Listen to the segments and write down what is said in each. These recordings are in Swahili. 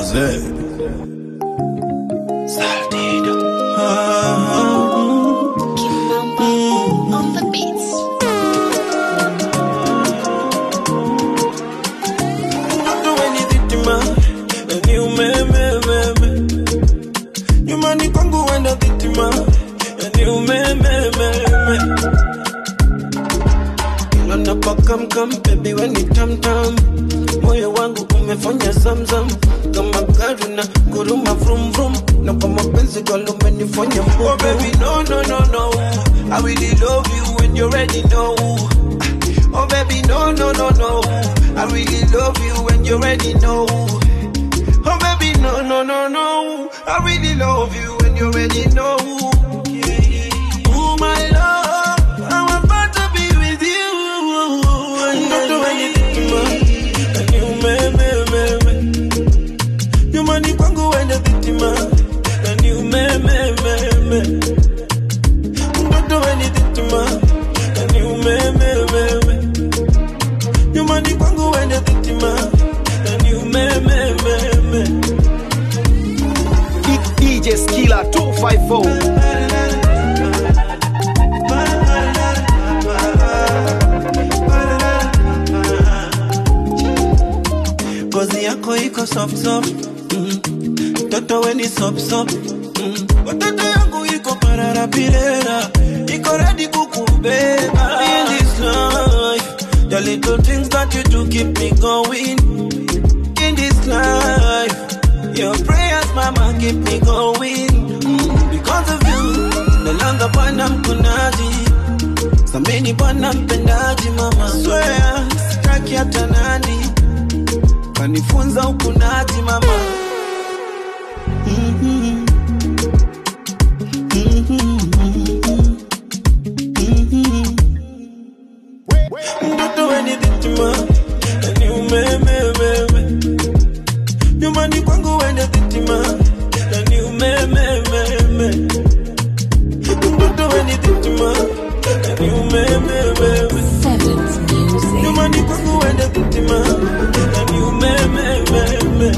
on the beats. Mtoto weni dhitima ni umemememe nyumbani kwangu wenda dhitima ni umemememe ila napakamkam bebi weni tamtam moyo wangu umefanya zamzam kama gari na guruma vrum vrum na kwa mapenzi galumenifanya oh baby no no no no I really love you when you ready know Oh baby, no, no, no, no. I really love you when you already know. Oh baby, no, no, no, no. I really love you when you already know. Oh my love, I'm about to be with you. Don't do anything to me. And you, me, me, me, me. You money kwangu wende vitima. And you, me, me, me, me. Don't do anything to me. And you, me, me, me, me. nyumbani kwangu wende vitima na ni umemememe DJ Skilla 254 ngozi yako iko soft soft mm. mtoto weni sop sop mm. watoto yangu iko pararapirera iko redi kukubeba in this life the little things that you do keep me going in this life your prayers mama keep me going mm. because of you nalanga bwana mkunaji samini bwana mpendaji mama swea sitaki hata nani kanifunza ukunaji mama Mhm. Mhm. Mhm. mtoto weni dhitima ni umemememe nyumbani kwangu wende dhitima ni umemememe mtoto weni dhitima ni umemememe Seventh music. nyumbani kwangu wende dhitima ni umemememe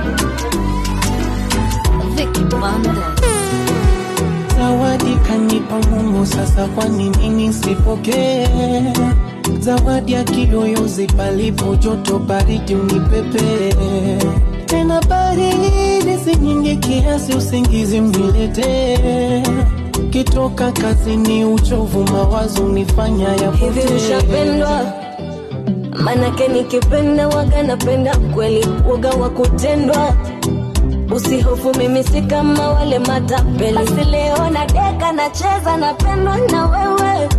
Vicky Monday. Zawadi kanipa Mungu, sasa kwa nini nisipokee? Zawadi ya kiyoyozi palipo joto, baridi unipepe tena, baridi si nyingi kiasi, usingizi mniletee. Kitoka kazini, uchovu, mawazo nifanya hivi yapotee. ushapendwa manake nikipenda waga napenda kweli waga wa kutendwa usihofu mimi si kama wale matapeli basi leo na deka nacheza napendwa na wewe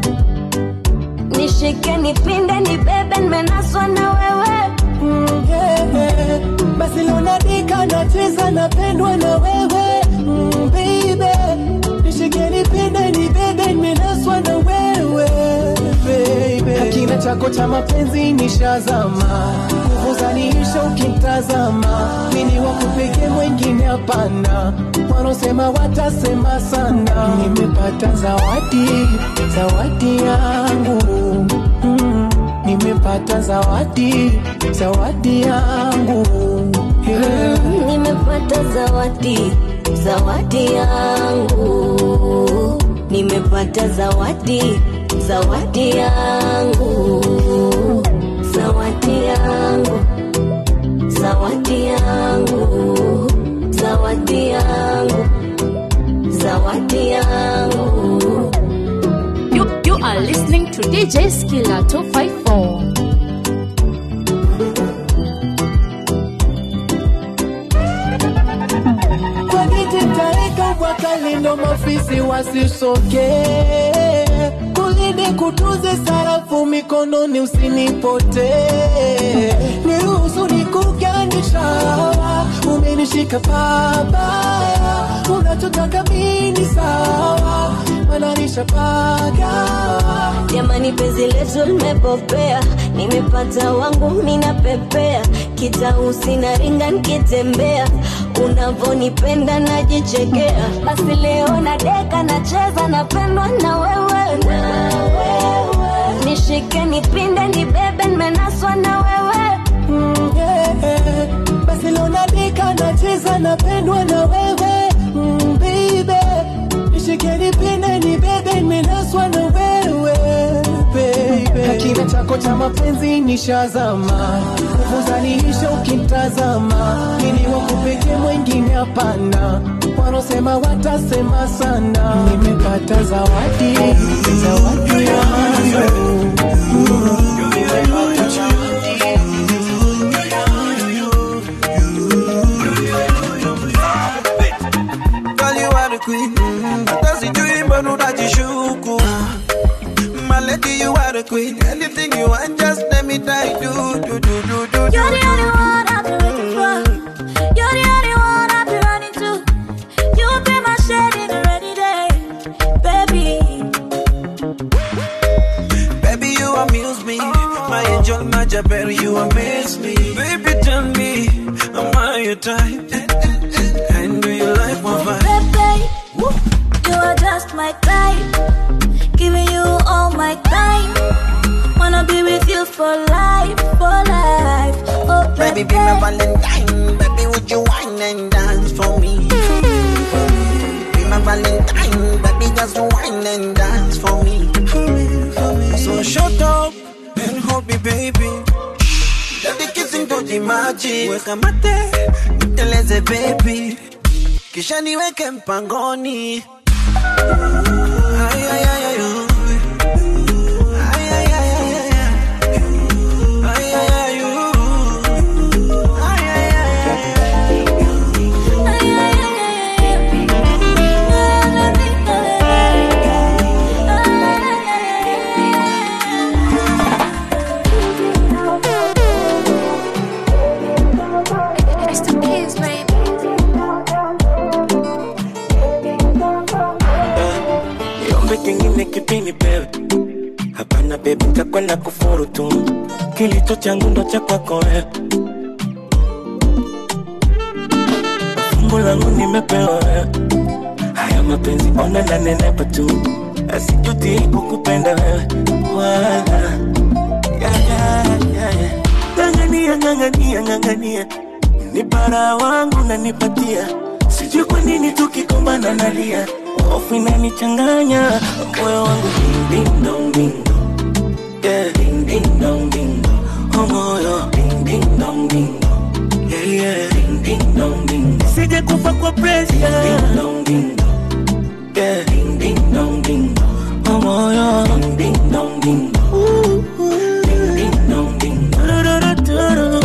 nishike nipinde nibebe nimenaswa na wewe Mm, yeah, yeah. Basi leo nadika nacheza napendwa na wewe mm, baby nishike nipende nibebe nimenaswa na wewe baby Hakina chako cha mapenzi nishazama nguvu zaniisha ukimtazama mini wakupeke mwengine hapana wanaosema watasema sana nimepata zawadi zawadi yangu mm. Nimepata zawadi, zawadi yangu yeah. nimepata zawadi zawadi yangu nimepata zawadi zawadi yangu zawadi yangu zawadi yangu zawadi yangu zawadi yangu You, you are listening to DJ Skilla 254. Kwa nititaweka kwa kalindo mafisi wasisoge kulinde kutunze sarafu mikononi usinipote niruhusu nikuganisha umenishika pabaya unachotaka mini sawa mananisha pagawa jamani penzi letu limepopea nimepata wangu ninapepea kitausi na ringa nikitembea unavonipenda najichekea basi leo na deka nacheza napendwa na wewe nishike nipinde nibebe nimenaswa na wewe Mm, yeah. Basi leo nadika napendwa na wewe mm, baby nishike nipende ni bebe nimenaswa na wewe baby kakina chako cha mapenzi nishazama nguvu zaniisha ukimtazama ili wakupeke mwingine hapana wanaosema watasema sana nimepata zawadi zawadi ya mazo Girl, you are the queen. Hata sijui mbona unajishuku. My lady, you are the queen. Anything you want, just let me die. Do, do, do, do, do, do. You're the only one I've been waiting for. You're the only one I've been running to. You be my shade in a rainy day, baby. Baby, you amuse me. My angel, my Jabber, you amaze me. Baby, tell me, am I your type? And do you like my vibe? Baby, you are just my type. Giving you all my time. Wanna be with you for life, for life. Oh, Baby, be my Valentine. Baby, would you wine and dance for me? Be my Valentine. Baby, just wine and dance for me. So shut up and hold me, baby. Let the kissing do the magic. Weka mate, niteleze baby. Kisha niweke mpangoni. Ay, ay, ay, ay, oh. Ay, ay, ay, ay, ay, ay. Ay, ay, ay, oh. Ay, ay, ay, ay, ay. It's the kids, baby. Niombe kingine kipini pewe hapana bebi takwenda kufuru tu kilicho changu ndo cha kwako wewe fungu langu nimepewa wewe haya mapenzi ona nanenepa tu asijuti kukupenda wewe wala ya, ya, ya, ya. ng'ang'ania ng'ang'ania ng'ang'ania ni bara wangu nanipatia sijui kwa nini tukikombana nalia hofu inanichanganya moyo wangu ding ding dong ding dong yeah ding ding dong ding dong oh moyo ding ding dong ding dong yeah yeah ding ding dong ding dong sije kufa kwa pressure ding dong ding dong yeah ding ding dong ding dong oh moyo ding ding dong ding dong ding ding dong ding dong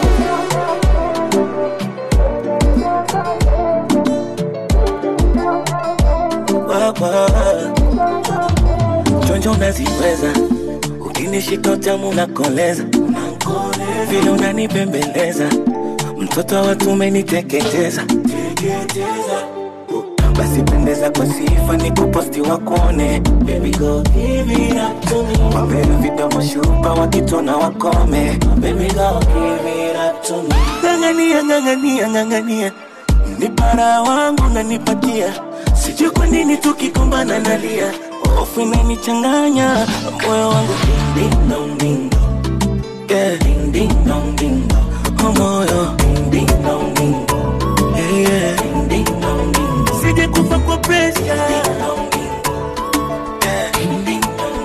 Baba, chonjo unaziweza, ukinishika utamu unakoleza, vile unanipembeleza, mtoto wa watu umeniteketeza, basi pendeza kwa sifa ni kuposti wakone Baby go give it up to me Wapenda vidomo shupa wakitona wakome Baby go give it up to me Ng'ang'ania, ng'ang'ania, ng'ang'ania ni bara wangu nanipatia sijui kwa nini tukikombana nalia hofu inanichanganya moyo wangu ding ding dong ding dong yeah ding ding dong ding dong oh moyo ding ding dong ding dong yeah yeah ding ding dong ding dong sije kufa kwa pressure ding dong ding dong yeah ding ding dong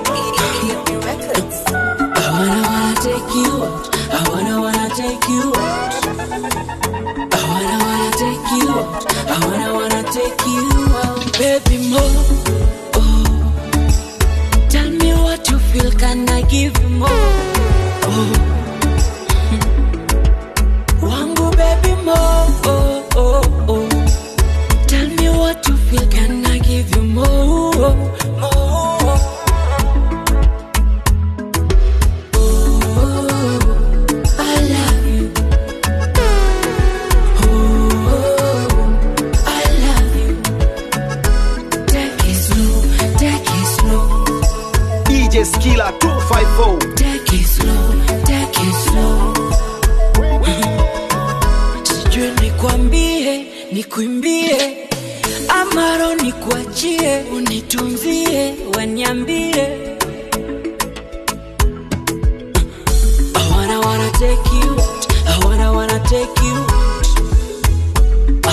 I wanna wanna take you out. I wanna wanna take you out. I wanna wanna take you out. I wanna wanna take you out, baby more. Oh, tell me what you feel. Can I give you more? Oh, wangu baby more. Oh oh oh, tell me what you feel. Can I give you more? More. I love you. Oh, I love you. Take it slow, take it slow, DJ Skilla 254 take it slow, take it slow. Sijui nikwambie, nikuimbie, amaro nikuachie, unitunzie, waniambie. I wanna wanna take you out. I wanna wanna take you out.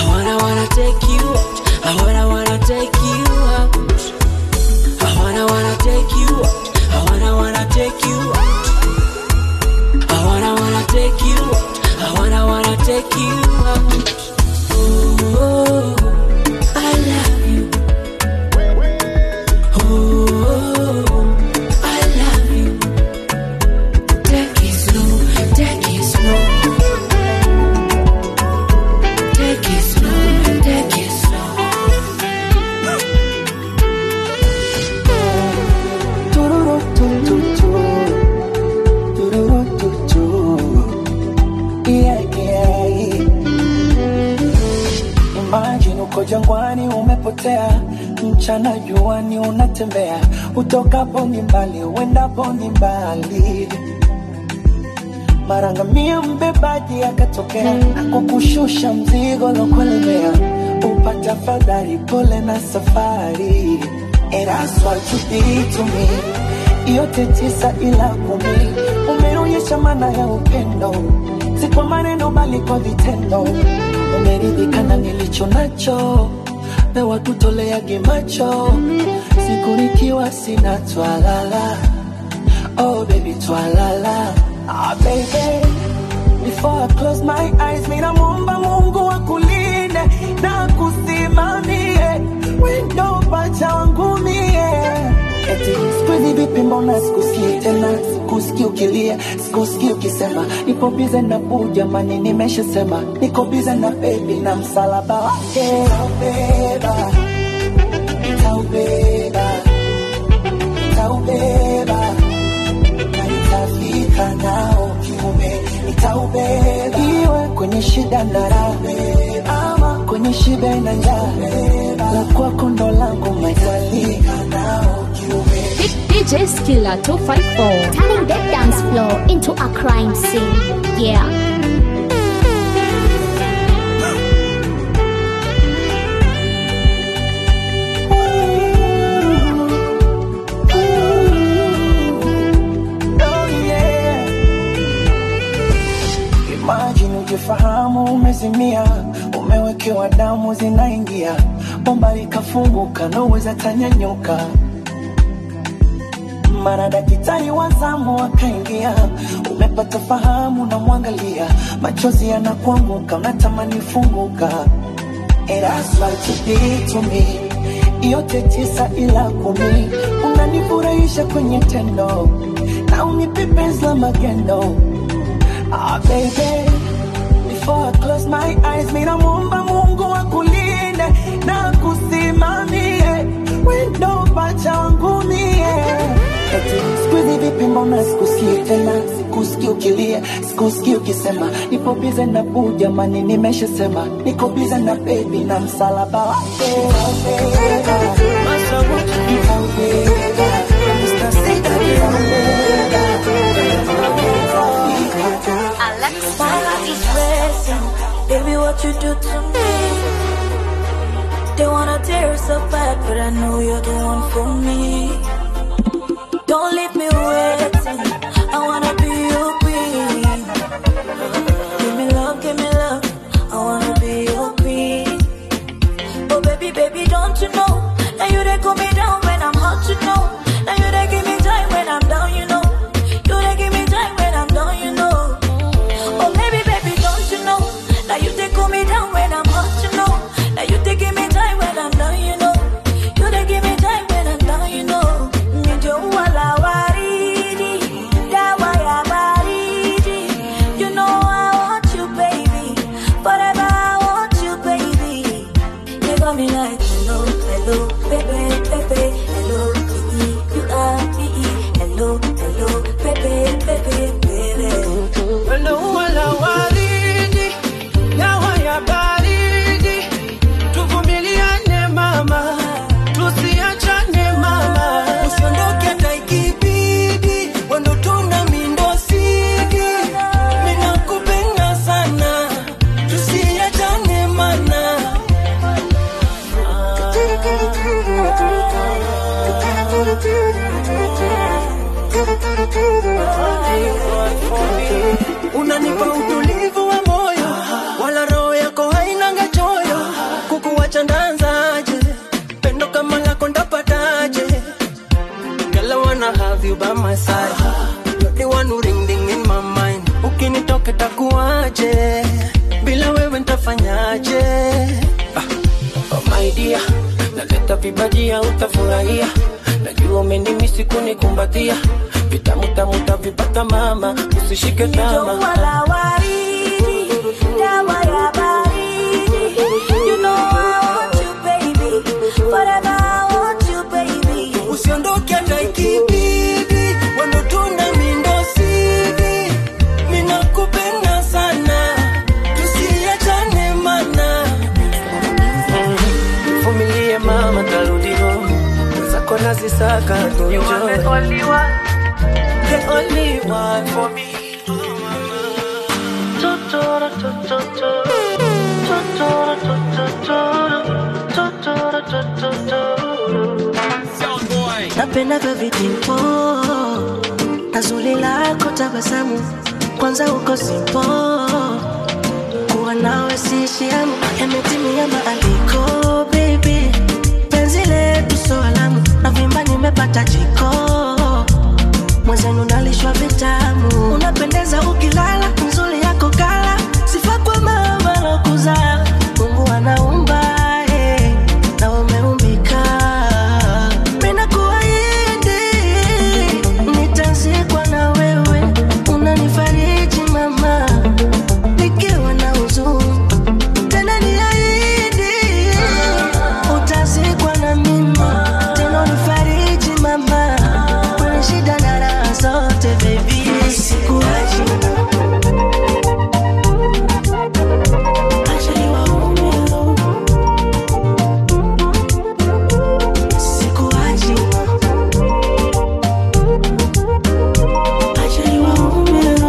take you out. I wanna wanna take you out. Oh, I love you. Oh, I love you. Take it slow, take it slow. Take it slow, take it slow. Tururutututu. Tururututu. Yeah, yeah. Imagine uko jangwani umepotea, mchana juani unatembea, utokapo ni mbali, uendapo ni mbali. Marangamia mbebaji akatokea na kukushusha mzigo lokulemea, upata fadhari, pole na safari. And that's what you did to me, yote tisa ila kumi, umeonyesha maana ya upendo, si kwa maneno bali kwa vitendo. Umeridhika na nilicho nacho, pewa kutoleage macho, siku nikiwa sina twalala Oh baby, twalala. Ah baby, before I close my eyes, mina muomba Mungu akulinde na kusimamie wendo pacha wangu mie. Eti siku hizi vipi, mbona sikusikii tena, sikusikii ukilia, sikusikii ukisema nipo bize na buu, jamani, nimeshasema niko bize na baby na msalaba wake nitaubeba, nitaubeba, nitaubeba na nitafika nao kiume, nitaubeba iwe kwenye shida na raha, ama kwenye shida na njaa, la kwako ndo langu nitafika nao kiume. DJ Skilla 254. Turning that dance floor into a crime scene. Yeah. Oh, yeah. Imagine ujifahamu umezimia, umewekewa damu zinaingia, bomba likafunguka, naweza tanyanyuka. Mara daktari wa zamu akaingia, umepata fahamu, namwangalia, machozi yanakuanguka, unatamani funguka. And that's what you did to me. Yote tisa ila kumi, unanifurahisha kwenye tendo na unipe penzi la magendo. Ah, baby, before I close my eyes, mina muomba Mungu akulinde na kusimamie wendo pacha wangu mie. Eti siku hizi vipi, mbona sikusikii tena, sikusikii ukilia, sikusikii ukisema nipo bize na buu, jamani, nimeshasema niko bize na baby na msalaba wake nitaubeba, nitaubeba, Mr. Sita nitaubeba, My heart is racing, baby. What you do to me? They wanna tear us apart, but I know you're the one for me. Don't leave me waiting. I wanna be your queen. Give me love, give me love. I wanna be your queen. Oh baby, baby, don't you know? Now you they cool me down when I'm hot, you know. Now you they give me time when I'm down, you know. You they give me time when I'm down, you know. Oh baby, baby, don't you know? Now you they cool me down when I'm hot, you know. Now you they give me time when I'm down, you know. You they give me time when I'm down, you know. Ndio wala waridi, dawa ya baridi. You know I want you, baby. Forever I want you, baby. You got me like hello, hello, baby, baby, hello, baby, you are me. Hello, hello, baby, baby, baby. Wendo wala waridi, dawa ya baridi. Tuvumiliane mama, tusiachane mama. Usiondoke hata ikibidi, wendo tuna mindosigi. Ninakupenda sana, tusiachane mana. Unanipa utulivu wa moyo, wala roho yako hainanga choyo. Kukuwacha ndanzaje, pendo kama lako ndapataje? Girl, I wanna have you by my side. You're the one who ring ding in my mind. Ukinitoka nifanyaje bila wewe ntafanyaje ah, oh my dear naleta vibajia utafurahia najua umenimisi kunikumbatia vitamutamu utavipata mama usishike tama wala waridi, dawa ya baridi. You know I want you, baby. Forever I want you, baby. usiondoke hata ikibidi wanotuna mindosidi minakupenda sana tusiachane mana vumilie mama tarudio zako nazisaka tuenjoy. The only one for me Tuturu, tuturu, tuturu, tuturu, tuturu, tuturu. napenda vya vitimpo na zuri lako tabasamu kwanza uko simpo kuwa nawe sishiamu yametimia maandiko baby penzi letu so alamu na vimba nimepata jiko mwenzenu nalishwa vitamu unapendeza ukilala nzuri yako kala sifa kwa mama lokuzaa mungu anaumba eh, na umeumbika Mina kuahidi nitazikwa na wewe, unanifariji mama, nikiwa na huzuni. Tena niahidi utazikwa na mimi, tena unifariji mama, kwenye shida na raha zote baby, sikuachi Acha niwaume sikuachi acha niwaume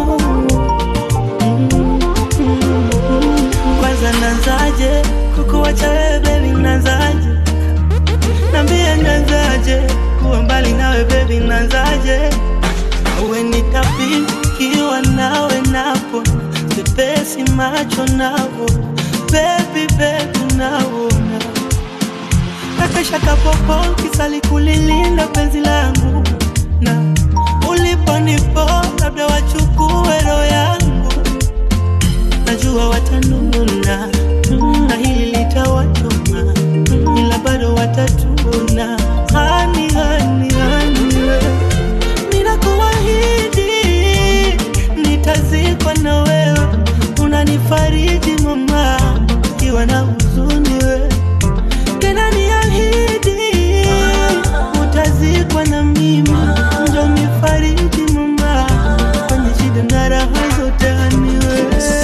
kwanza nanzaje kukuwacha wewe bebi nanzaje nambie nanzaje kuwa mbali nawe bebi nanzaje awe nitapikiwa nawe napo sipesi macho napo bebi bebi naona nakesha kapopo kisali kulilinda penzi langu na uliponipo labda wachukue roho yangu najua watanuna na hili litawachoma ila bado watatuna hani hani hani we. ninakuahidi nitazikwa na wewe unanifariji mama ikiwa na huzuni we tena niahidi utazikwa na mimi ndo nifariji mama kwenye shida na raha zote haniwe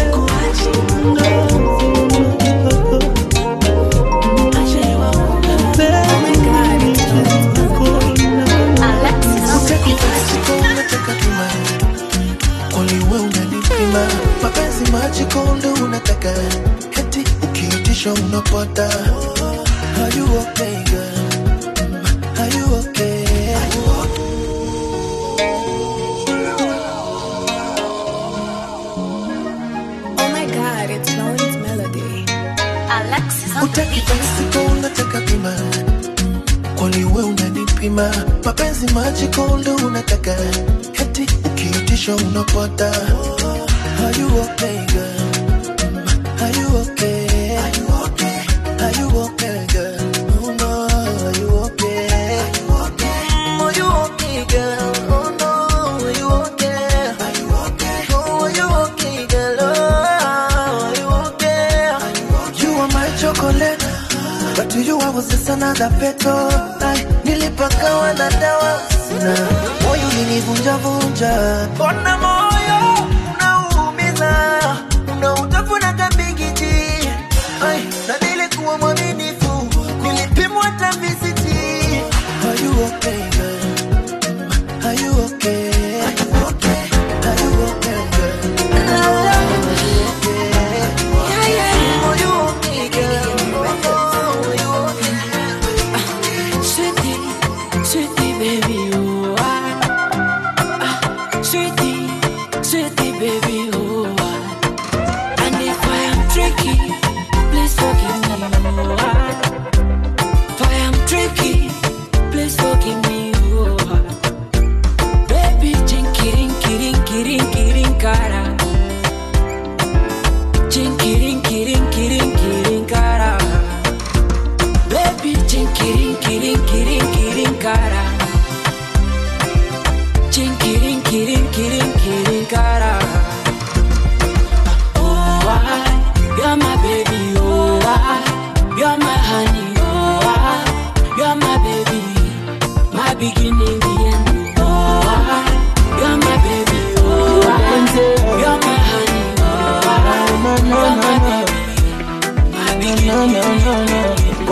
uliwe unanipima mapenzi majiko ndo unataka heti ukiitisha unapata Are you okay, girl? Are you okay? Oh my god, it's Melon's melody. Alexis Utaki basi unataka pima kwani we unanipima mapenzi majiko ndo unataka heti ukiitisha unapata Are you okay, girl? Are you okay? Are you okay? Are you okay, girl? Oh no, are you okay? Are you okay? Are you okay, girl? Oh no, are you okay? Are you okay? Oh, are you okay, girl? Oh, are you okay? Are you okay? You are my chocolate, but to you I was just another petal. Ay, nilipakawa na dawa sina moyo ulinivunja vunja, mbona moyo unaumiza, unautafuna kabigiji. Ay, na nilikuwa mwaminifu, nilipimwa hata visiti. Are you okay, girl? Are you okay? Are you okay? Are you okay, girl? Are you okay? Yeah, yeah. Are you okay, girl? Oh, are you okay? Sweetie, sweetie baby, you are. Ah, Sweetie,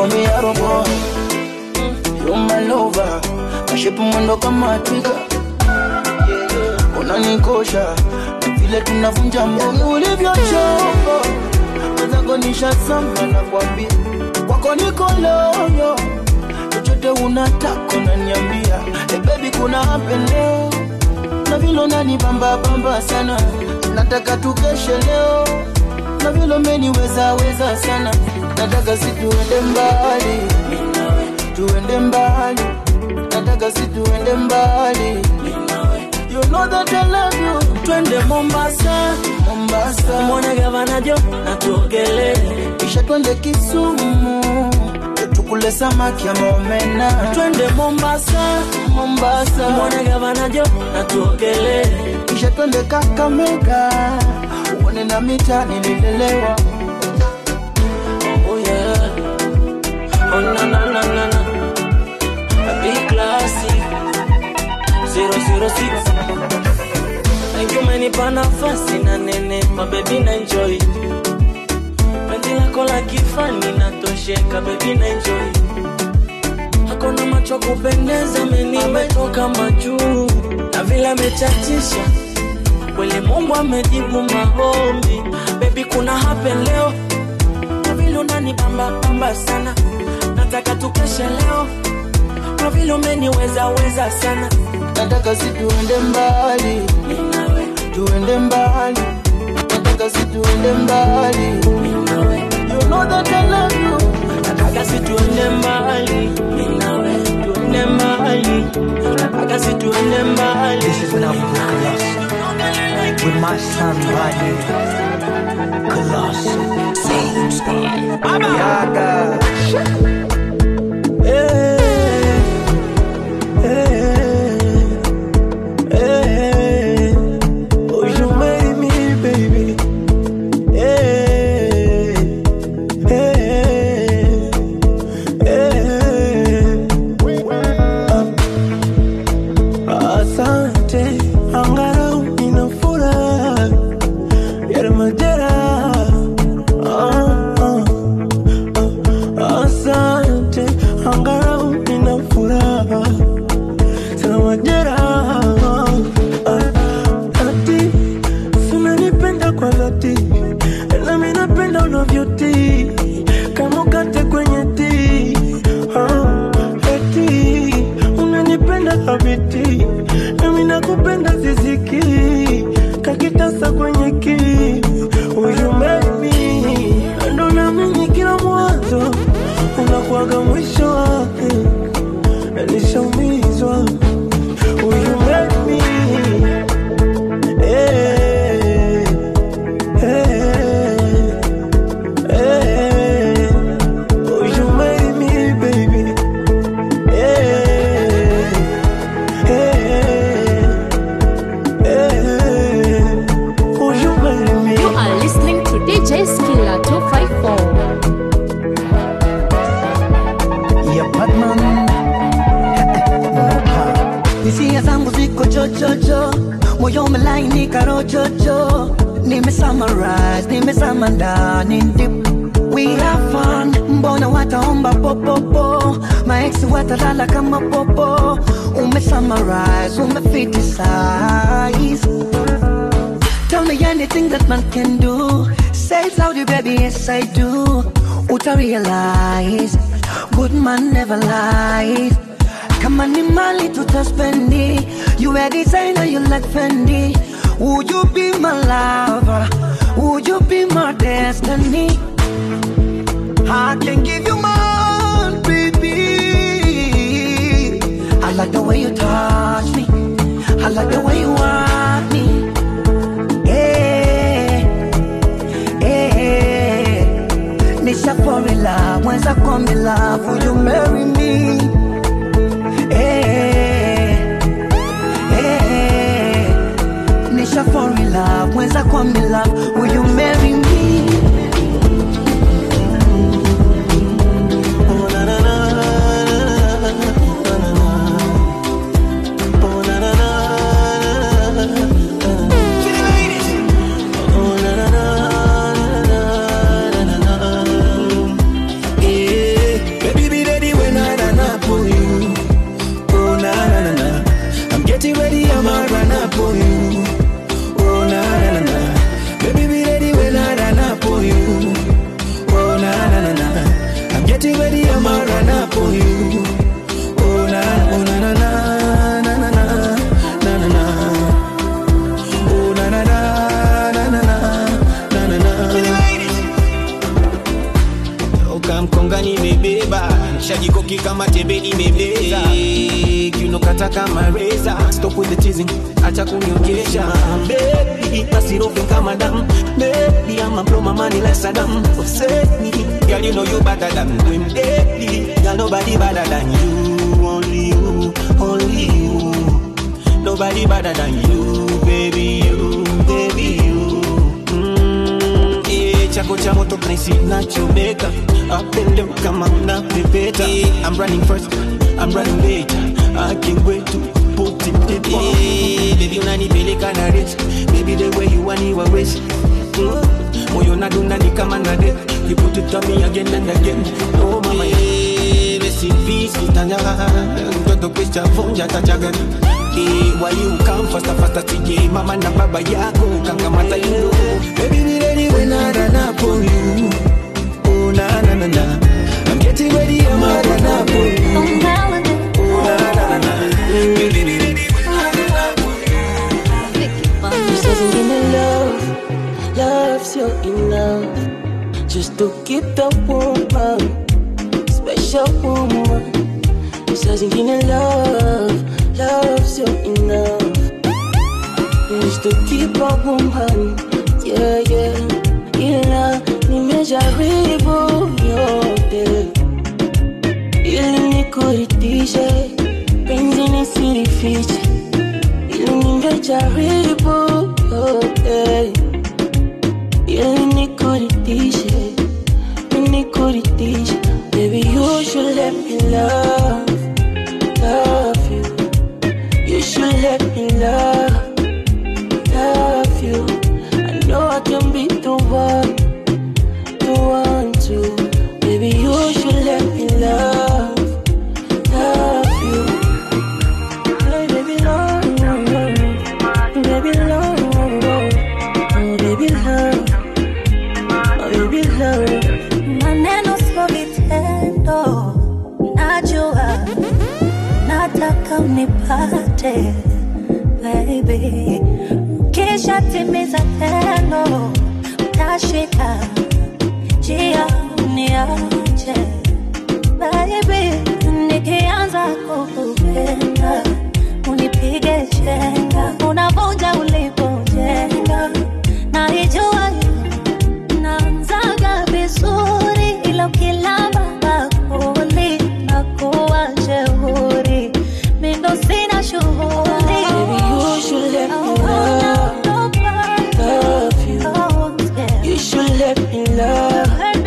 call me Arrow boy You're my lover Kashipu mwendo kama twiga Unanikosha Vile tunavunja mbongo ulivyochombo Wenzako nishasamba na kwambia Kwako niko loyo Chochote unataka unaniambia hey baby kuna happen leo Na vile unanibamba bamba sana Nataka tukeshe leo Na vile umeniweza weza sana Nataka si tuende mbali Tuende mbali Nataka si tuende mbali You know that I love you twende Mombasa, Mombasa mwone gavana Jo na tuogelee, Kisha twende Kisumu Tukule samaki ama omena twende Mombasa, Mombasa mwone gavana Jo na tuogelee, Kisha twende Kakamega Uone na mita nililelewa oh yeah, oh na na na na na, a big classic, 006 Thank you umenipa nafasi na nene, mabebi na enjoy penzi lako la kifani natosheka, bebi na enjoy hakuna macho kupendeza, meni ametoka majuu na vile amechachisha kweli, Mungu amejibu maombi. Bebi, kuna happen leo na vile unanibamba bamba sana, nataka tukeshe leo kwa vile umeniweza weza sana, Nataka si tuende mbali Mimi nawe, Tuende mbali Nataka si tuende mbali mimi nawe, You know that I love you nataka si tuende mbali, mimi nawe, tuende mbali, nataka si tuende mbali. This is Nabu Colossus with my son Rodney Colossus. Yaga. Hey, hey, hey. Oh, you made me, baby. Hey, hey, hey. Asante, angalau nina furaha ya majeraha. Ah, ah. Asante, angalau nina furaha sina majeraha. Ah, Ati unanipenda kwa dhati, nami napenda unavyotii kama ukate kwenye tii. Ah, Eti unanipenda habiti, nami nakupenda ziziki kakitasa kwenye kii. Huyu mimi ndo naamini kila mwanzo unakuwaga mwisho wake, nishaumizwa huyu mimi eh, eh, eh, huyu mimi baby eh, eh, eh, huyu mimi You are listening to DJ Skilla 254. ya Batman hisia zangu ziko chochocho moyo umelainika rochocho nimesummarize nimezama ndani deep we have fun mbona wataomba popopo maeksi watalala kama popo umesummarize umefitisize Tell me anything that man can do. Say it loudly, baby, yes I do. Uta realize, good man never lies. Kama ni mali tutaspendi, you a designer, you like Fendi. Would you be my lover? Would you be my destiny? I can give you more, baby. I like the way you touch me. I like the way you want me. Eh, eh, Nisha fall in love, mwenza come in love, will you marry me? Eh, eh, Nisha fall in love, mwenza come in love, will you marry me? Acha jikoki kama tembe limebeza Kiuno kata kama reza Stop with the teasing Acha kuniongesha Baby basi rofe kama damu Baby I'ma blow my money like Saddam Upset me Girl you know you better than them Baby Girl nobody better than you Only you Only you Nobody better than you Baby you Baby you Mm, eh, chako cha moto naisi nachomeka apende kama unapepeta eh, I'm running first I'm running late I can't wait to put it deep eh, baby unanipeleka na rich baby the way you want you always mm, moyo nadunda ni kama nade you put it on me again and again oh mama eh, rest in peace kitanya mtoto kisha vunja tachagani Eh, why you come faster faster TJ mama na baba yako kangamata you know baby be ready when I run up on you oh na na na na I'm getting ready I'm a run up on you oh na na na na baby be ready when I run up on you You said you give me love, love's your enough. Just to keep the woman, special woman. You said you give me love, love's your enough. Just to keep a woman, yeah, yeah. Ila nimejaribu yote ili nikuridhishe, penzi nisilifiche ili nimejaribu yote ili nikuridhishe, nikuridhishe. Baby, you should let me love, love you. You should let me love, love you. I know I can be the one, the one to. Baby, you should let me love, love you. Hey, baby, love, baby, love, oh, baby, love, oh, baby, love. maneno sio vitendo, najua nataka unipate baby, kisha timiza tendo, utashika njia uniache baby, nikianza kukupenda unipige chenga, unavunja ulipojenga, naijua naanzaga vizuri ila ukilamba bakuli nakuwa jeuri mindo sina shughuli Baby, you should let me love, love you. You should let me love,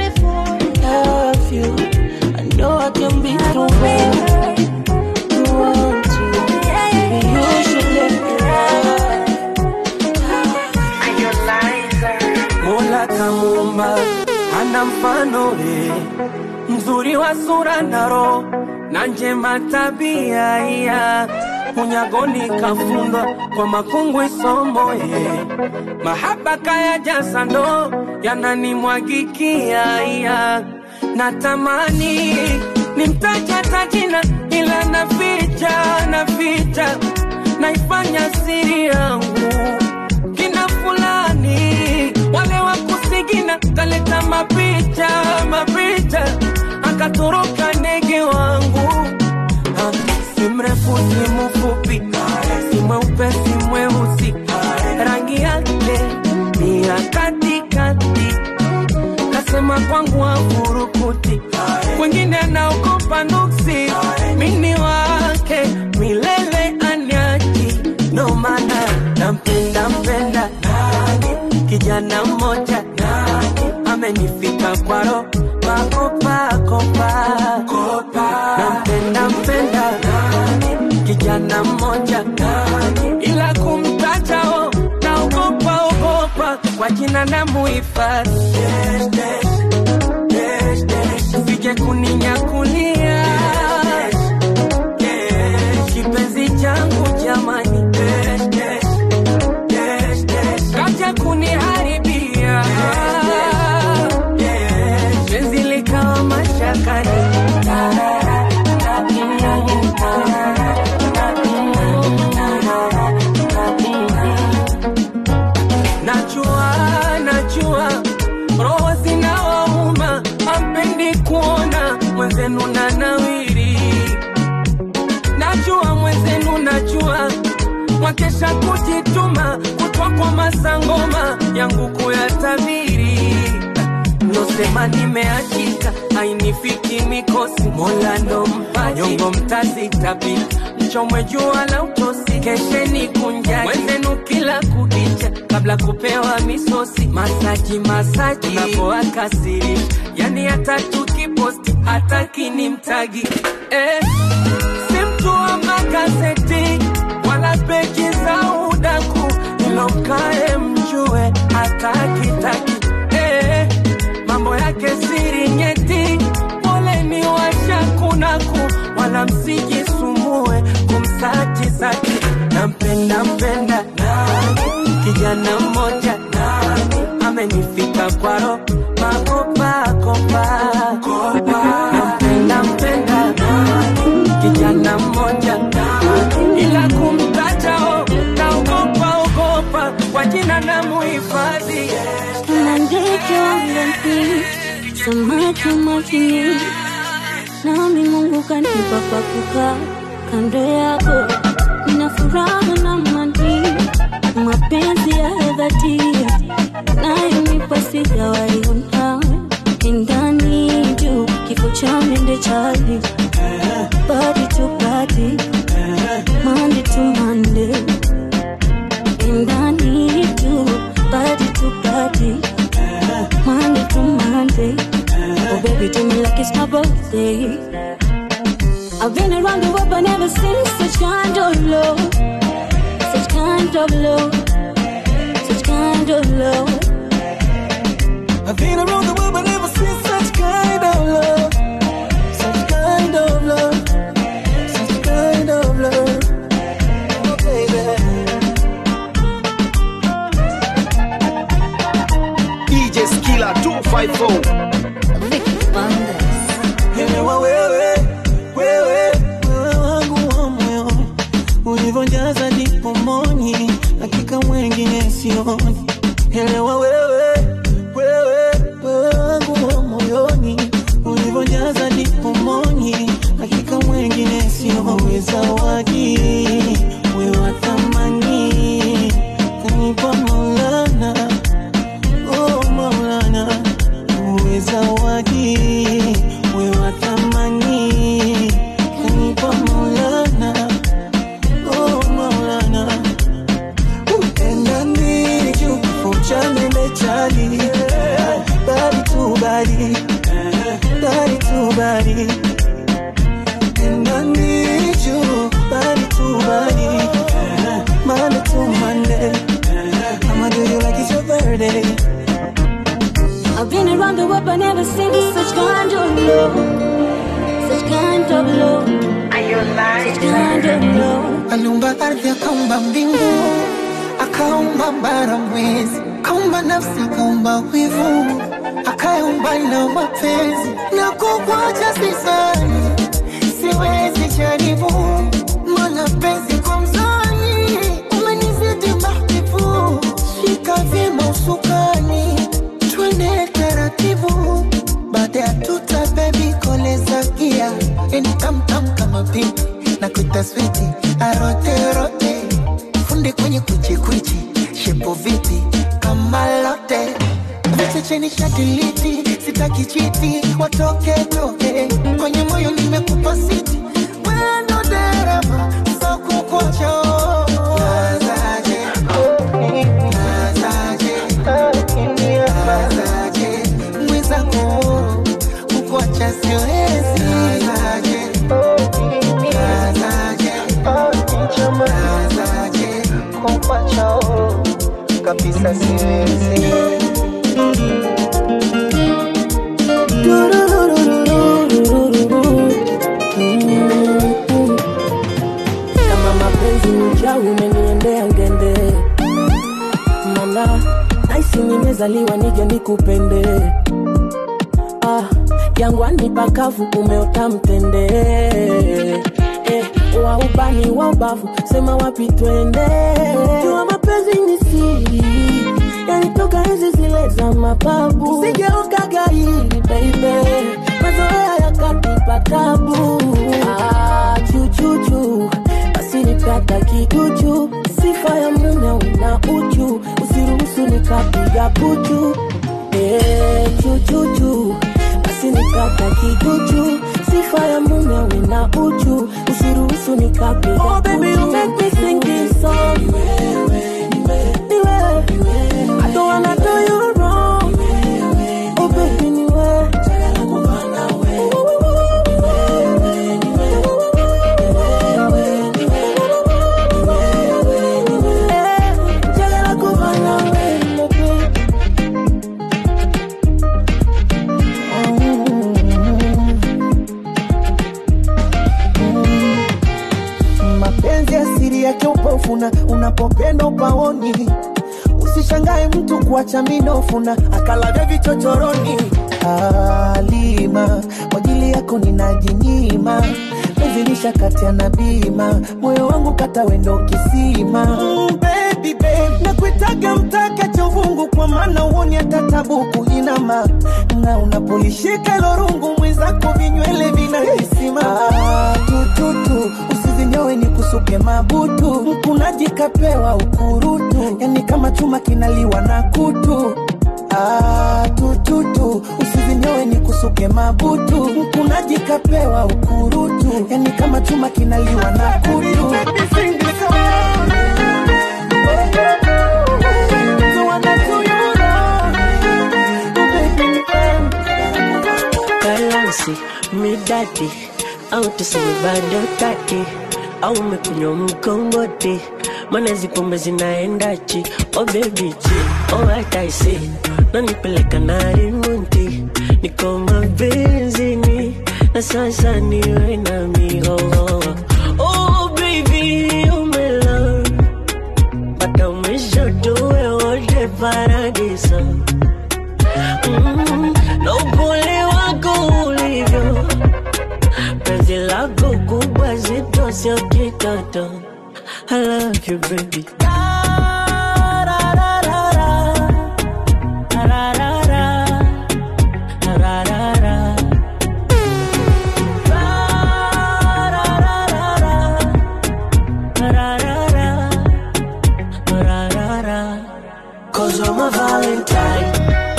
love you. I know I can be the one, the one to. Baby, you should let me Mola kamuumba hana mfano ye, mzuri wa sura na roho na njema tabia iya unyagoni kafundwa kwa makungwi somo ye, mahaba kaya jasa ndo yananimwagikia iya natamani nimtaja tajina ila naficha naficha naifanya siri yangu kina fulani wale wa kusigina kaleta mapicha mapicha akatoroka ndege wangu Ah, si mrefu si mfupi si mweupe si mweusi rangi yake ni ya katikati kasema kwangu afurukuti kwengine anaogopa nuksi mini wake milele anyaki ndo maana nampenda mpenda kijana mmoja amenifika kwaro makopakopa nampenda mpenda kijana mmoja ila kumtatao naogopa ogopa kwa jina na muhifadhi sije kuninyakulia kipenzi changu jamani kaja kuniharibia penzi likawa mashakani najua najua roho zinawauma ampendi kuona mwenze mwenzenu na nawiri najua mwenzenu najua mwakesha kujituma kutwa kwa masangoma yangu kuyatabiri nosema nimeachika ainifiki mikosi mola ndo mpaji nyongo mtazitapika mchomwe jua la utosi kesheni kunjaki mwenzenu kila kukicha kabla kupewa misosi masaji masaji napoakasiri yani hata tukiposti hata kini mtagi eh, si mtu wa magazeti wala peji za udaku ilomkae mjue hata kitaki eh, mambo yake siri nyeti poleni washakunaku wala msijisumbue kumsachi saki nampenda mpenda kijana mmoja amenifika kwaro makopakopa nampenda mpenda kijana mmoja ila kumtajao naogopa ogopa kwa jina na muhifadhi Mandeke wangapi samaki majini, nami Mungu kanipa pa kukaa kando yako, nina furaha na amani, mapenzi ya dhati nayonipa sijawaiona ndani juu kifo cha mende chali body to body Monday to Monday and I need you body to body Monday to Monday oh baby do me like it's my birthday I've been around the world but never seen such kind of love such kind of love such kind of love I've been around the world but never seen such kind of love Such kind of love Such kind of love Oh baby DJ Skilla 254. Elewa wewe, wewe, wewe wangu wa moyo ulivyojaza ndipo moni, hakika mwengine sioni. Elewa wewe, wewe, wewe wangu wa moyoni ulivyojaza ndipo moni, hakika mwengine sioni. Zawadi wewe wa thamani kanipa Maulana, oh Maulana, uwe zawadi wewe wa thamani kanipa Maulana, oh Maulana, upenda nini juu uchanele chali bari tu bari bari tu bari upenda nini juu bari tu bari Monday to Monday I'ma do you like it's your birthday I've been around the world but never seen such kind of love such kind of love such kind of love aliumba ardhi akaumba mbingu akaumba bara mwezi akaumba nafsi akaumba wivu akaumba na mapenzi na kukwacha sisani siwezi jaribu mana penzi kwa mzani umenizidi mahbibu shika vyema usukani twende taratibu baada ya tuta bebi koleza gia yani tamtam kama pipi na kuita switi aroterote funde kwenye kwichikwichi shepo viti kama lote vichecheni shadiliti sitaki chiti watoke toke kwenye moyo nimekupa siti wendo dereva sokukocho nazaje nazaje nazaje mwizako kukuacha siwezi nazaje nazaje nazaje kukuacha kabisa siwezi kama mapenzi ni uchawi umeniendea ngende mana naisi nimezaliwa nije nikupende ah, jangwani pakavu umeota mtende eh, wa ubani wa ubavu sema wapi twende jua mapenzi ni siri yanitoka enzi zile za mababu sigeoka gairi baby mazoea yakatipa tabu ah, chuchuchu basi nipata kiduchu sifa ya mume una uchu usiruhusu nikapiga puchu eh, chuchuchu basi nipata kiduchu sifa ya mume una uchu usiruhusu nikapiga oh, baby, you make me sing this song. Niwe. I don't wanna do you wrong. Oh baby, niwe. Eh, njagala kuba nawe, baby. mapenzi asiri yake upofuna unapopenda upaoni usishangae mtu kuacha minofuna akalavya vichochoroni alima kwa ajili yako ninajinyima mezilisha kati ya na bima moyo wangu kata wendo kisima mm, baby, babe. nakuitaga mtaka chovungu kwa maana uoni hata tabu kuinama na unapolishika lorungu mwenzako vinywele vinahisima ah, tututu usizinyowe ni kusuke mabutu mkunaji kapewa ukurutu yani kama chuma kinaliwa na kutu Ah, tututu usizinyowe ni kusuke mabutu mkunaji kapewa ukurutu yani kama chuma kinaliwa na kutu So wanna do you wrong. Oh, baby, nipende. balansi midadi au tuseme bado tati au umekunywa mkongoti mana zipombe zinaendachi o bebichi o hataisi nanipeleka na rimunti niko mabenzini na sasa niwe na mihoho oh baby umela mpaka umeshotowe wote paradiso mm, na upole wako ulivyo penzi lako kubwa zito sio kitoto I love you baby Cause I'm a Valentine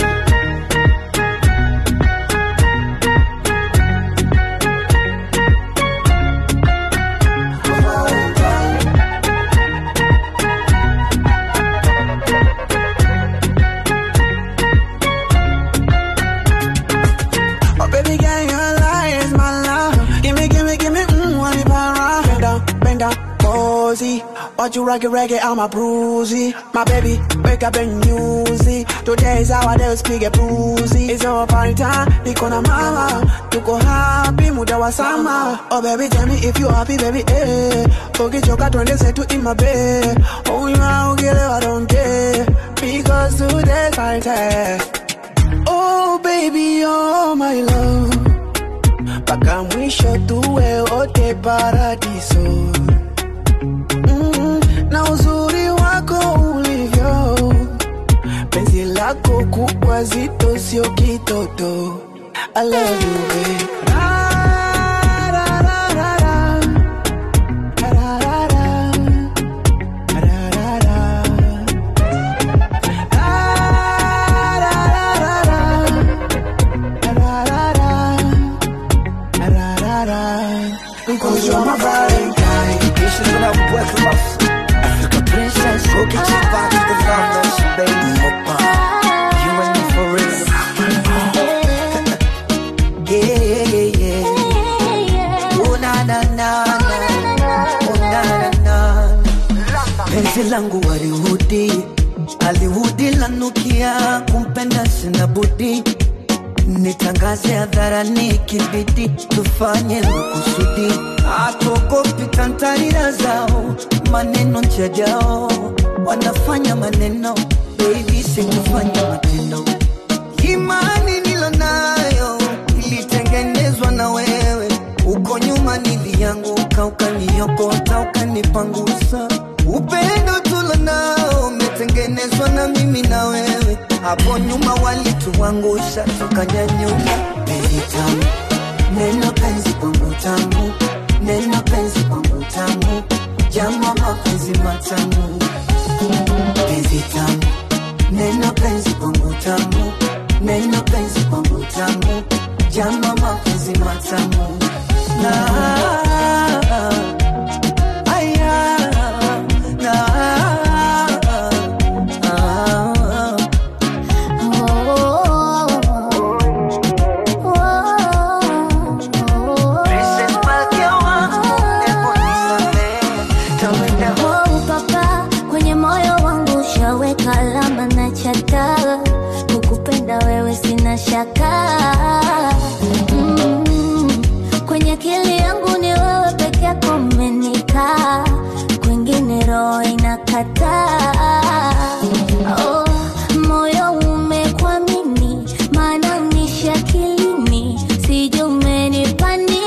Oh, baby girl, your lie is my love. Gimme, gimme, gimme, mmm, want it para. Bend down, bend down, cozy. Watch you rock it, reggae, I'm a bruisey. My baby, wake up and use it. Today is our day, speak a bruisey. It's our party time, niko na mama. Tuko happy, muda wa sama. Oh baby, tell me if you happy, baby, eh. Ukichoka twende zetu in my bed. Oh, you are, I don't care. Because today's my day. Oh baby, oh my love, mpaka mwisho tuwe wote paradiso. Mm, na uzuri wako ulivyo, penzi lako kubwa zito, sio kitoto. I love you babe. Ra, ra, ra, ra, ra. Ra, ra, ra. Ra, ra, ra. Because you're my Valentine. Kisses when I work them off. Africa princess, go get your vibe to the numbers, baby. Mopa. You and me for real. yeah, yeah, yeah. Oh, na, na, na, na. Oh, na, na, na. Penzi langu walihudi alihudi lanukia kumpenda sina budi nitangaze hadharani kibidi tufanye makusudi atokopi kantarira zao maneno njajao wanafanya maneno baby sikufanya matendo imani nilo nayo ilitengenezwa na wewe uko nyuma nilianguka ukaniokota ukanipangusa upendo tulo nao umetengenezwa na mimi na wewe hapo nyuma walituangusha tukanyanyuka baby tamu neno penzi kwangu tamu neno penzi kwangu tamu jambo mapenzi matamu penzi tamu neno penzi kwangu tamu neno penzi kwangu tamu jambo mapenzi matamu na aya na Princess Malkia wangu, hebu nisamehe, tawenda Oh, papa kwenye moyo wangu ushaweka alama na chata kukupenda wewe sina shaka mm, kwenye akili yangu ni wewe peke yako umenikaa kwingine roho inakataa oh, moyo umekwamini maana unishi akilini sijui umenipa nini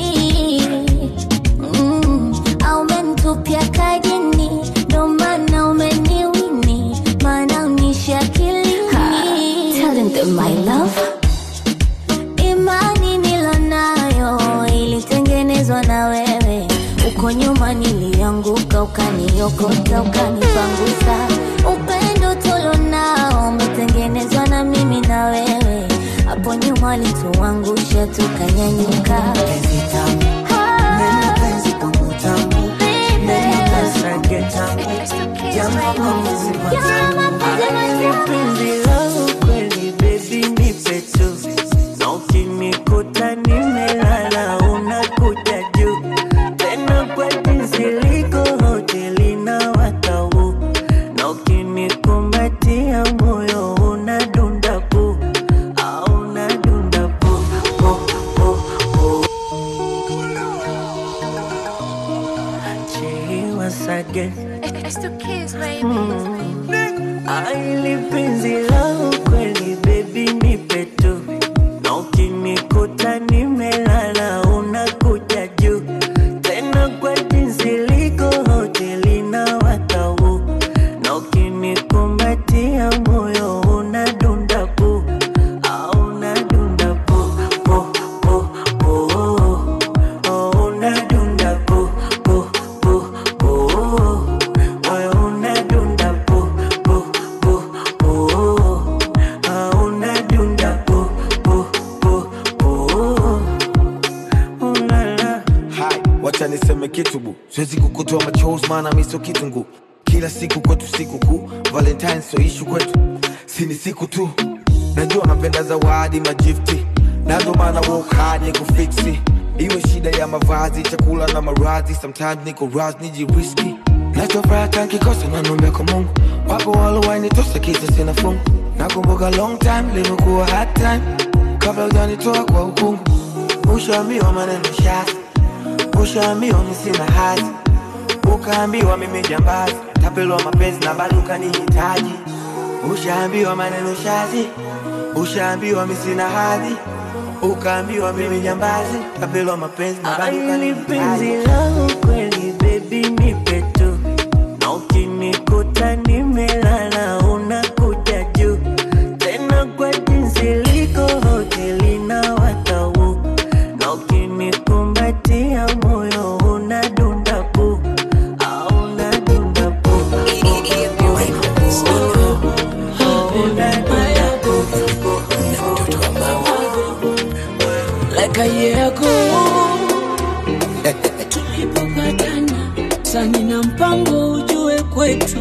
Mm, au umenitupia kajini ndo maana umeniwini maana unishi akilini my love imani nilonayo ilitengenezwa na wewe uko nyuma nilianguka ukaniokota ukanipangusa upendo tulonao umetengenezwa na mimi na wewe hapo nyuma alituangusha tukanyanyuka neno penzi kwangu tamu neno penzi kwangu tamu jambo mapenzi matamu Penzi langu kweli baby nipe tu na ukinikuta nimelala unakuja juu tena kwa jinsi liko hoteli na watau na ukinikumbatia moyo unadunda pu au unadunda pu pu pu pu Chiwa sage Aili penzi langu kweli baby nipe tu na ukinikuta nimelala unakuja juu tena kwa jinsi liko hoteli na watau na ukinikumbatia moyo unadunda pu au unadunda pu pu pu pu oh, unadunda pu pu pu pu moyo unadunda pu pu pu pu ah, unadunda pu pu pu pu ulala Hai, wacha niseme kitu bu, siwezi kukutoa machozi maana mi sio kitungu. Kila siku kwetu siku kuu, Valentine sio ishu kwetu, si ni siku tu. Najua napenda zawadi magifti, na ndo maana work hard ni kufiksi. Iwe shida ya mavazi, chakula na maradhi, sometimes niko raz nijiriski. Nachofuraha tankikosa na nombe kwa Mungu, wapo walowainitosa kisa sina fungu. Nakumbuka long time limekuwa hard time, kabla hujanitoa kwa ukungu. Ushaambiwa maneno shazi ushaambiwa mi sina hazi, ukaambiwa mimi jambazi, tapelwa mapenzi na bado ukanihitaji. Ushaambiwa maneno shazi, ushaambiwa mi sina hadhi, ukaambiwa mimi jambazi, tapelwa mapenzi na bado Aili penzi ukanihitaji. langu kweli baby nipe tu na ukinikuta nimelala unakuja juu tena kwa jinsi liko hoteli na watau na ukinikumbatia moyo unadunda pu au unadunda pu like a year ago tulipopatana sani na mpango ujue kwetu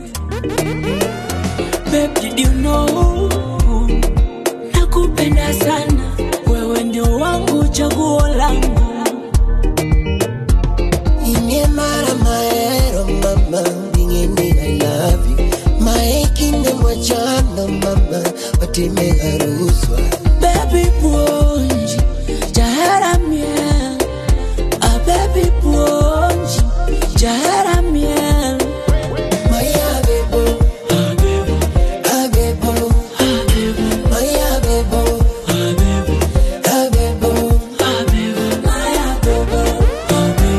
Babe, did you know nakupenda sana wewe ndio wangu chaguo langu Inye mara maero mama Bingeni I love you Maekinde mwachano mama Watime haruswa baby puonji jaharamia a baby puonji jaharamia Maya bebo Ah bebo Maya bebo Ah bebo Maya bebo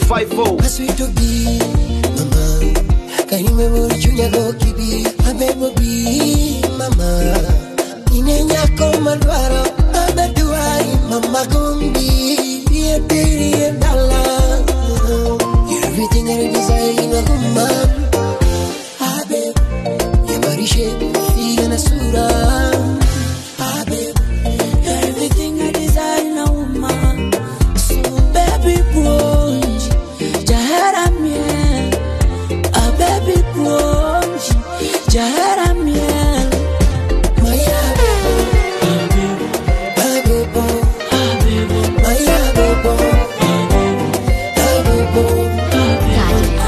254 Sweet to be, mama. Can you remember Junior go kibi? Abebo be, mama. Inenya koma dwaro, abeduai, mama gumbi. Be a pretty and dollar. You're everything I desire in a woman. Abeb, your body shape, figure na sura. Abeb, you're everything I desire in a woman. So baby, bronze, jahara miel. A baby bronze, jahara miel. Maya bebo, ah bebo, Maya bebo, ah bebo,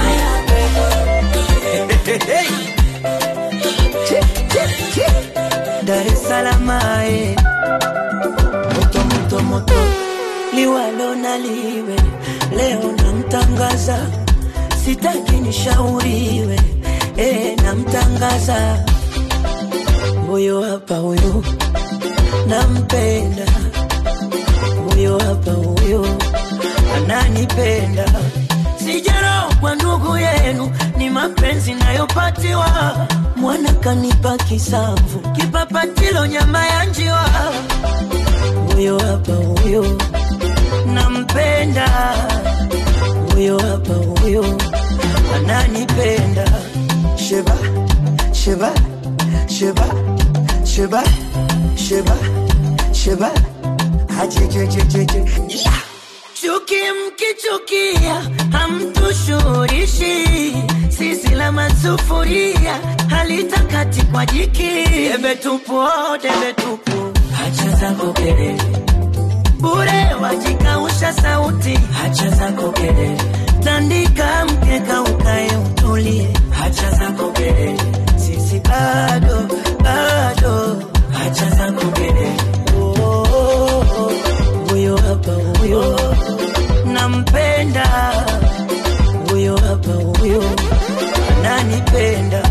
Dar es Salaam ae. moto moto moto liwalo na liwe leo namtangaza sitaki nishauriwe e, namtangaza huyo hapa huyo nampenda huyo hapa huyo ananipenda sijaro kwa ndugu yenu ni mapenzi nayopatiwa mwana kanipa kisamvu kipapatilo nyama ya njiwa huyo hapa huyo nampenda huyo hapa huyo ananipenda sheba sheba sheba sheba sheba sheba ajejejejeje yeah. chuki mkichukia hamtushurishi sisi la masufuria halitakati kwa jiki debe tupu oh, debe tupu hacha zako kelele bure wajikausha sauti hacha zako kelele tandika mkeka ukae utulie hacha zako kelele sisi bado bado hacha zako kelele Oh, oh, oh. huyo hapa huyo nampenda huyo hapa huyo ananipenda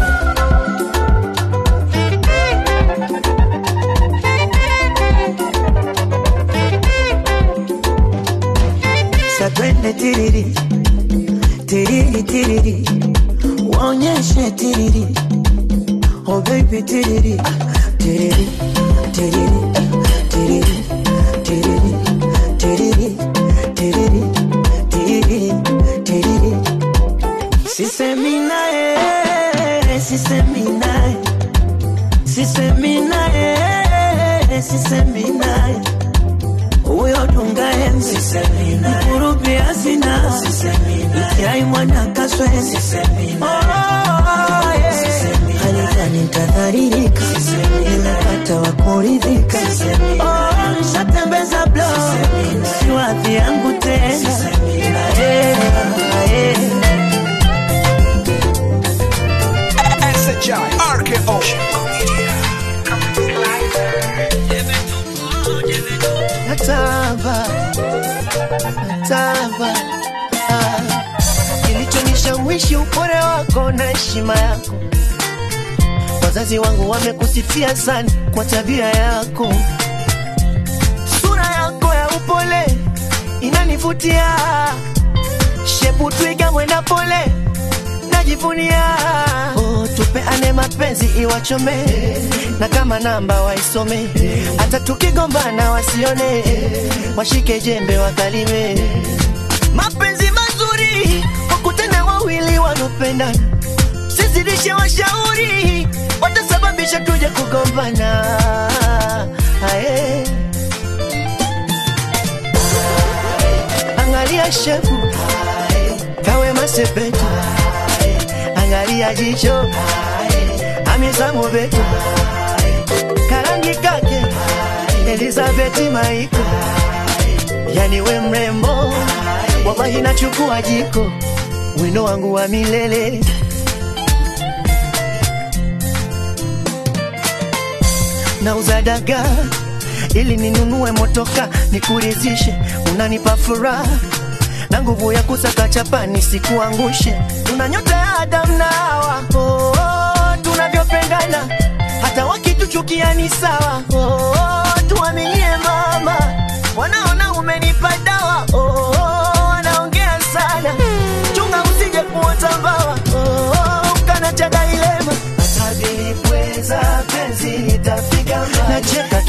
satwende tiriri tiriri tiriri waonyeshe tiriri oh baby tiriri tiriri tiriri tiriri tiriri tiriri tiriri tiriri tiriri sisemi naye sisemi naye sisemi naye sisemi naye huyo dunga enzi mkurubi asina ikiai mwana kaswezi halikani tadharirika nimepata wa kuridhika Oh, nishatembeza blo si wadhi yangu tena Eh, eh. SHI RKO natamba natamba ah. kilichonishawishi upole wako na heshima yako wazazi wangu wamekusifia sana kwa tabia yako sura yako ya upole inanivutia shepu twiga mwenda pole najivunia oh, tupeane mapenzi iwachome na kama namba waisome hata tukigombana wasione washike jembe wakalime mapenzi mazuri wakutane wawili wanopendana sizidishe washauri watasababisha tuje kugombana Ae. angalia shefu kawe masepetu angalia jicho amizamu betu karangi kake elizabeti maiko yani we mrembo wallahi nachukua jiko wino wangu wa milele nauza dagaa ili ninunue motoka nikurizishe unanipa furaha na nguvu ya kusaka chapa nisikuangushe tuna nyota ya Adam na Hawa oh, oh, tunavyopendana hata wakituchukia ni sawa oh, oh, tuaminie mama wanaona umenipa dawa oh, oh, wanaongea sana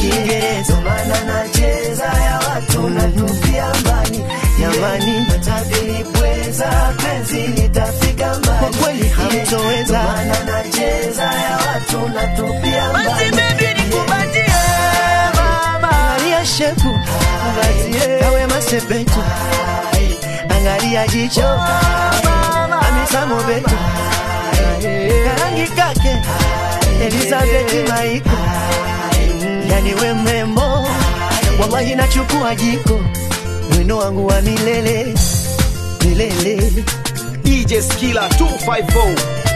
Kiingereza maana nacheza ya watu natupia mbali jamani, natabiri pweza penzi litafika mbali kwa kweli hamtoweza maana nacheza ya watu natupia mbali basi baby nikubatie mama angalia shepu angalie kawe masepetu angalia jicho amisamo betu karangi kake Elizabeth Maiko yani we mrembo wallahi nachukua jiko wino wangu wa milele milele DJ Skilla 254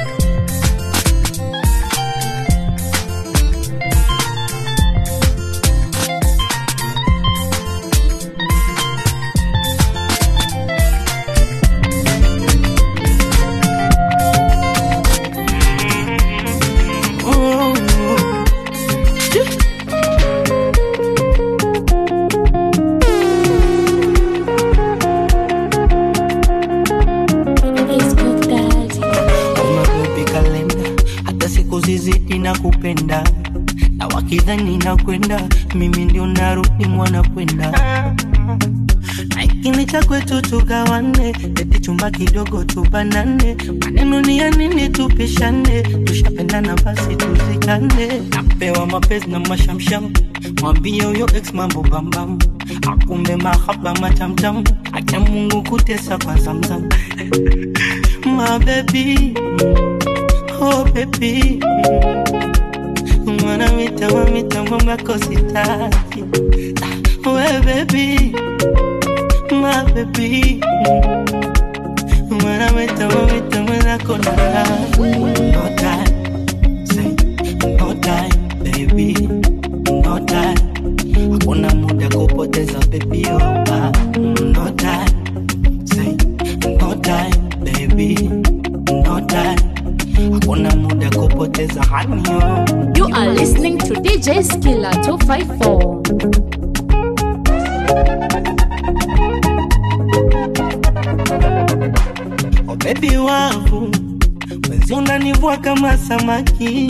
Mabebi kalenda, hata siku zizidi na kupenda na wakidhani na kwenda, mimi ndio narudi mwana kwenda na ikini cha kwetu tugawane, eti chumba kidogo tubanane, maneno ni ya nini tupishane, tushapendana basi tuzikane. Napewa mapenzi na mashamsham, mwambie huyo ex mambo bambam, akumbe mahaba matamtam, acha Mungu kutesa kwa zamzam my baby, oh baby, mwana mitamo mitamo makosi taki, we baby, my baby, mwana mitamo mitamo nako na no time, say no time, baby, no time, hakuna muda kupoteza baby, oh, ah, no time, say no time, baby, no time, hakuna muda kupoteza honey, oh. You are listening to DJ Skilla 254. Oh baby wangu, mwezi unanivua kama samaki,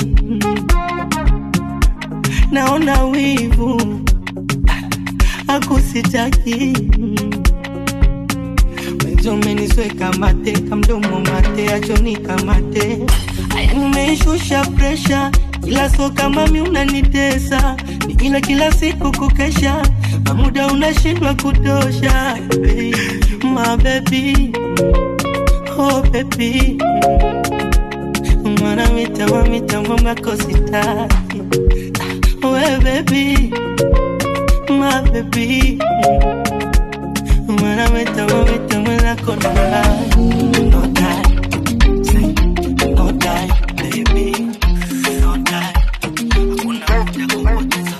naona wivu akusitaki mwezi umenisweka mate kamdomo mate achoni kamate aya nimeishusha presha ila so kama mi unanitesa ni ila kila siku kukesha na muda unashindwa kutosha my baby oh baby mwana mitamo mitamo makositaki we baby my baby mwana mitamo mitamo nako na no time say no time baby no time hakuna muda kupoteza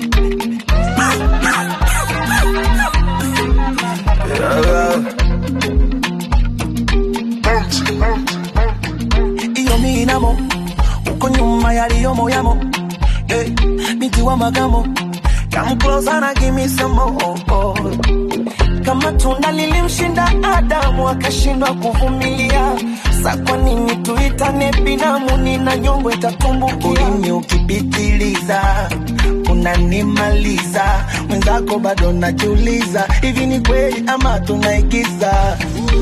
iyo minamo uko nyuma yaliyomo yamo hey, binti wa magamo come closer na give me some more kama tunda lilimshinda Adamu akashindwa kuvumilia, sa kwa nini tuitane binamu? Nina nyongo itatumbukia, ulimi ukipitiliza unanimaliza, mwenzako bado najiuliza, hivi ni kweli ama tunaigiza?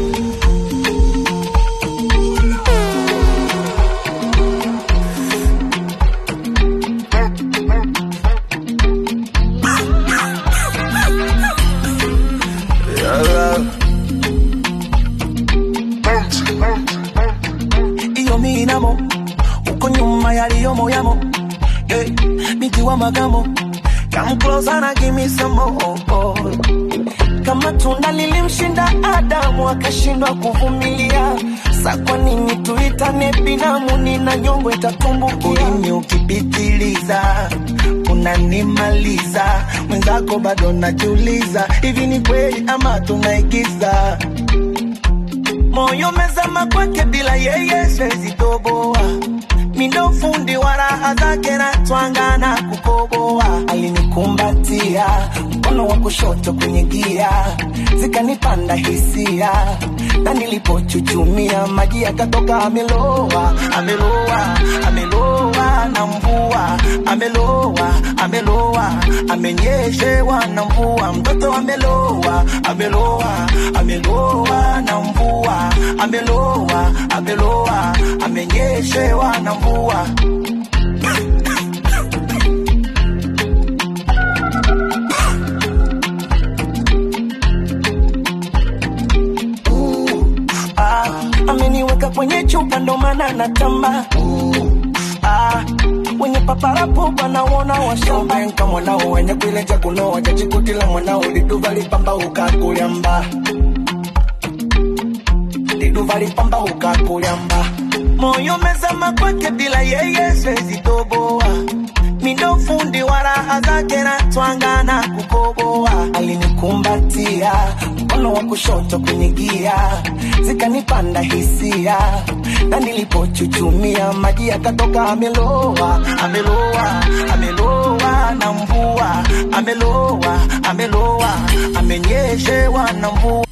iyo minamo uko nyuma yaliyomo yamo hey, binti wa magamo come closer na give me some more kama tunda lilimshinda Adamu akashindwa kuvumilia, sa kwa nini tuitane binamu? Nina nyongo itatumbukia, ulimi ukipitiliza unanimaliza, mwenzako bado najiuliza, hivi ni kweli ama tunaigiza? moyo mezama kwake bila yeye siwezi toboa mindo fundi wa raha zake na twanga na kukoboa alinikumbatia mkono wa kushoto kwenye gia zikanipanda hisia na nilipochuchumia maji yakatoka ameloa ameloa ameloa na mvua ameloa ameloa amenyeshewa na mvua mtoto ameloa ameloa ameloa na mvua ameloa ameloa amenyeshewa na mvua ah, ameniweka kwenye chupa ndo maana natamba ah, wenye paparapo wanaona washambanka mwanao wenye kuileja kunoa jachikutila mwanao liduva lipamba ukakulyamba liduva lipamba ukakulyamba moyo mezama kwake bila yeye sezitoboa mindo fundi wa raha zake na twanga na kukoboa alinikumbatia mkono wa kushoto kwenye gia zikanipanda hisia na nilipochuchumia maji yakatoka ameloa ameloa ameloa na mvua ameloa ameloa amenyeshewa na mvua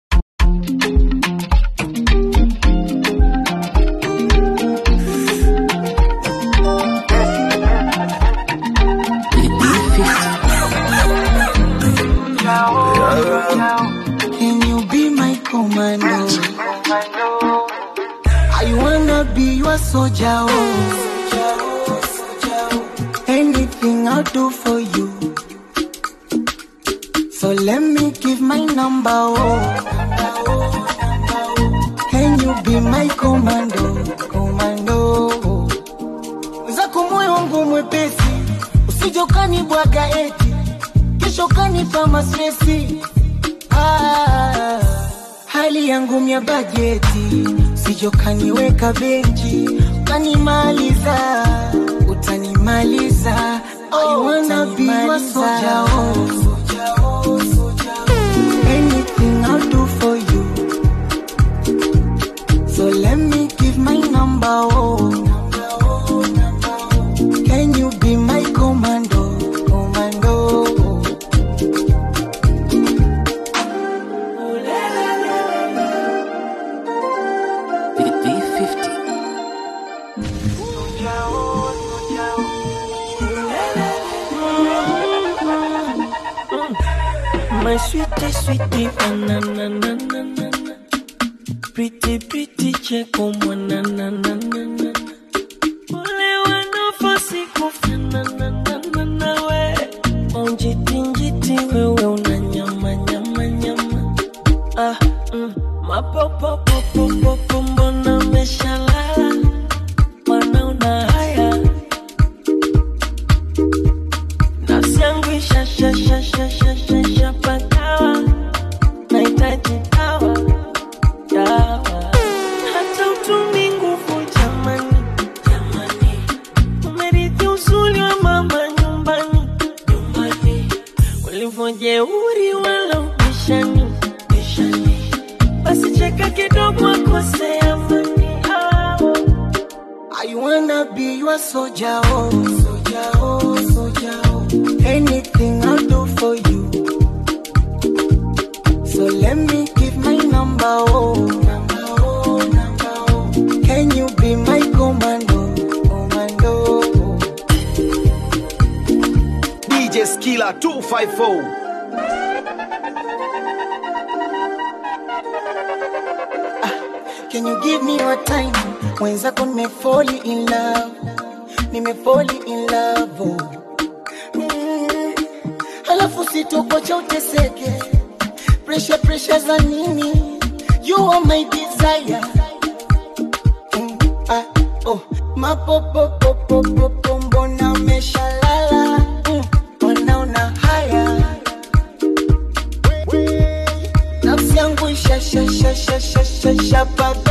Can you be my commando? I wanna be your soldier. Oh. Anything I'll do for you. So let me give my number. Oh. Can you be my commando? Commando. Zako moyo wangu mwepesi, usije ukanibwaga eti kesho kanipa mastresi. Ah, hali yangu mya bajeti, usije ukaniweka benchi ukanimaliza, utanimaliza. I wanna be your soldier. Oh. Anything I'll do for you. So let me give my number. Oh. Can you be my commando? Commando. My sweetie, sweetie, banana, na, na, na, na. Pretty, pretty, cheko, mwana, na, na, na, na. Ole wanafosi kufanana, na, na, na, we. Onjiti, njiti, wewe una nyama, nyama, nyama. Ah, mm. Mapopopopopopo, mbona umeshalala? Mwana una haya. Nafsi yangu isha, sha, sha, sha, sha, sha, sha, pagawa. Nahitaji dawa, dawa. Hata utumi nguvu jamani, jamani. Umerithi uzuri wa mama nyumbani, nyumbani. Ulivyojeuri wala ubishani, bishani. Basi cheka kidogo akose amani. Ah. I wanna be your soldier, oh, soldier, oh, soldier, oh. Anything I'll do for you. So let me give my number, oh, number, oh, number, oh. Can you be my commando, commando? DJ Skilla 254. Can you give me your time? Mwenzako nimefoli in love, nimefoli in love, oh. Mm. Halafu sitokocha uteseke, pressure pressure za nini? You are my desire. Mm. Ah, oh. Mapopopopopopo, mbona umeshalala? Mm. Wanaona haya nafsi yangu ishashashashashashapagawa